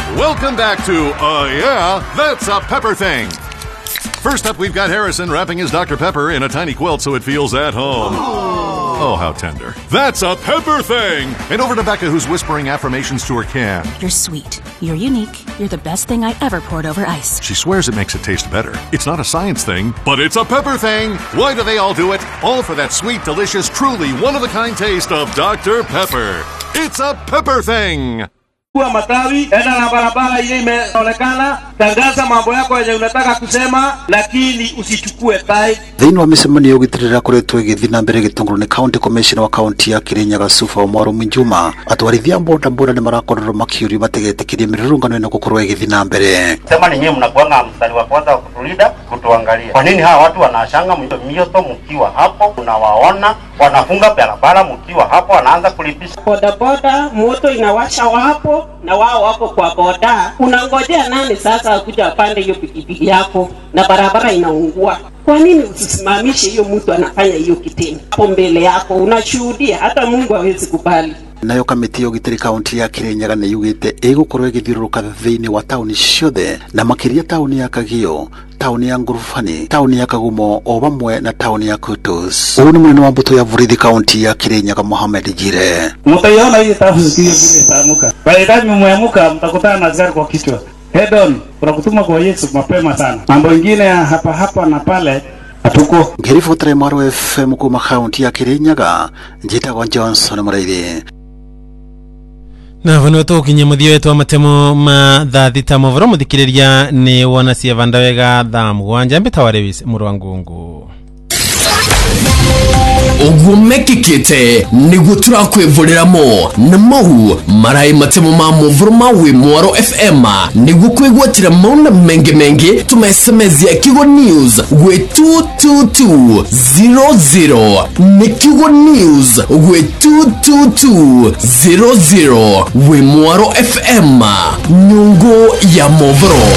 Welcome back to Uh Yeah, That's a Pepper Thing. First up, we've got Harrison wrapping his Dr. Pepper in a tiny quilt so it feels at home. Oh, how tender. That's a Pepper Thing! And over to Becca, who's whispering affirmations to her can. You're sweet. You're unique. You're the best thing I ever poured over ice. She swears it makes it taste better. It's not a science thing, but it's a pepper thing. Why do they all do it? All for that sweet, delicious, truly one of a kind taste of Dr. Pepper. It's a pepper thing. Chukua matawi, enda na barabara ile imeonekana, tangaza mambo yako yenye unataka kusema, lakini usichukue tai. thĩinĩ wa mĩcemanio ũgĩtirĩra koretwo ĩgĩthiĩ na mbere gĩtũngũrũ nĩ county commissioner wa kaunti ya kirinyaga sufa omwaro minjuma atwarithia a bodaboda nĩ marakorerwo makĩũrio mategetĩkĩrie mĩrũrũngano ĩno gũkorwo ĩgĩthiĩ na mbere sema ni nyinyi mnakuanga mstari wa kwanza wa kutulinda kutuangalia. Kwa nini hawa watu wanashanga mio- mioto mkiwa hapo, unawaona wanafunga barabara mkiwa hapo, wanaanza kulipisha bodaboda moto inawasha wapo na wao wako kwa boda unangojea nani sasa akuja apande hiyo pikipiki yako na barabara inaungua kwa nini usisimamishe hiyo mtu anafanya hiyo kitendo hapo mbele yako unashuhudia hata mungu hawezi kubali nayo kamĩtĩ ya ũgitĩri kaunti ya kirinyaga nĩ yugĩte ĩgũkorwo ĩgĩthiũrũrũka thĩinĩ wa taũni ciothe na makĩria taũni ya kagio taũni ya ngurubani taũni ya kagumo o vamwe na taũni ya kutus ũũ nĩ mũnene wa mbũtũ ya borithi kaunti ya kirinyaga mohamed jire Mtaiona hii tafu sikio vile itaamka. By the time mmeamuka, mtakutana na askari kwa kichwa. Head on, tunakutuma kwa Yesu mapema sana. Mambo ingine ya hapa hapa na pale hatuko. ngĩribotera mwaro fm kuma kaunti ya kirinyaga njĩtagwo johnson mũraithi na vano tũkinyia mũthia wetu wa matemo ma thaa thita movoro mũthikĩrĩria nĩ wona cia vanda wega thaa mũgwanja mbĩtawa lewis mũrũ wa ngungu ũguo mekĩkĩte nĩguo tũrakwĩvũrĩramo na mau maraĩ matemo ma mũvũro ma wĩ mwaro fm nĩguo kwĩgwatĩra mauna mengĩ mengĩ tũmesemezia kigo news gwĩ 22200 nĩ kigo news gwĩ 22200 wĩ mwaro fm nyũngũ ya movoro